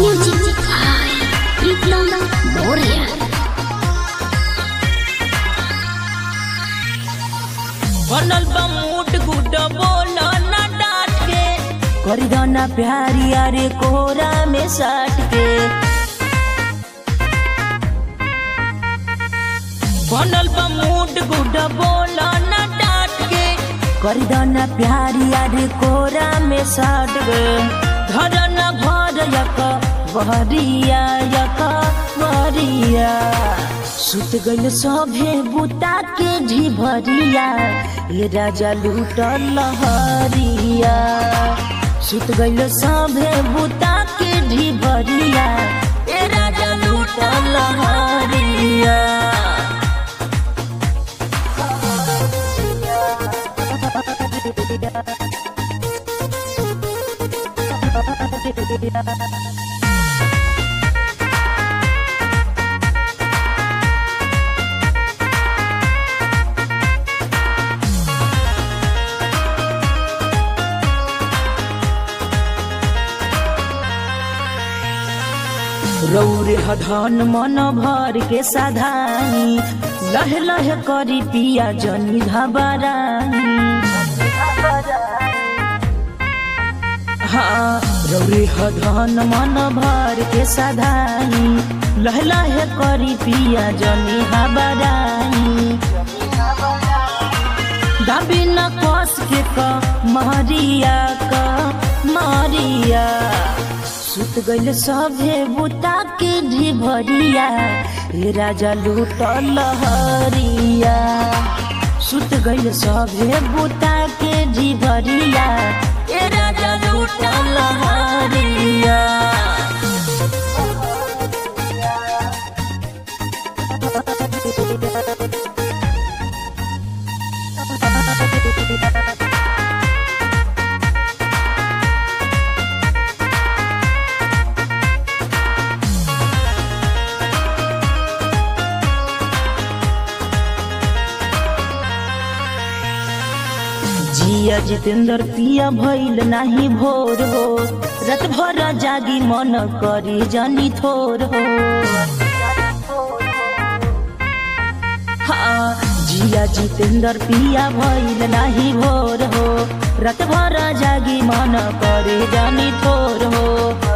Music by Biplana Moria. बनल बा mood good बोलो ना डांट के करी दो ना प्यारी अरे कोहरा में साट के बनल बा मूड गुड बोलो ना डांट के करी दो ना प्यारी अरे कोहरा में साट के धर न भर यक वहरिया यक वहरिया सुत गइल सभे बुता के ढिभरिया ये राजा लूट लहरिया सुत गइल सभे बुता के ढिभरिया ए राजा लूट लहरिया रौरे हधन मन भर के साधानी लह लह करी पिया जनी घबरानी हाँ रौरे हधन मन भर के साधानी लह लह करी पिया जनी घबरानी दाबी न कस के क महरिया क महरिया सुत गइल सभे बुता के ढिभरिया हे राजा लूट लहरिया सुत गइल सभे बुता के ढिभरिया ए राजा लूट लहरिया जिया जितेंद्र पिया भइल नाही भोर हो रत भर जागी मन करी जनी थोर हो हाँ जिया जितेंद्र पिया भइल नाही भोर हो रत भर जागी मन करे जनी थोर हो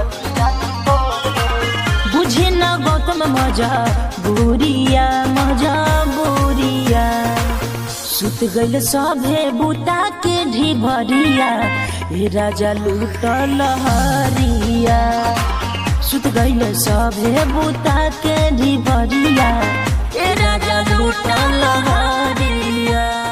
बुझे न गौतम मजा बुरिया मजा बुरिया सुत गइल सभे बुता के ढिभरिया हे राजा लूट लहरिया सुत गइल सभे बुता के ढिभरिया ए राजा लूट लहरिया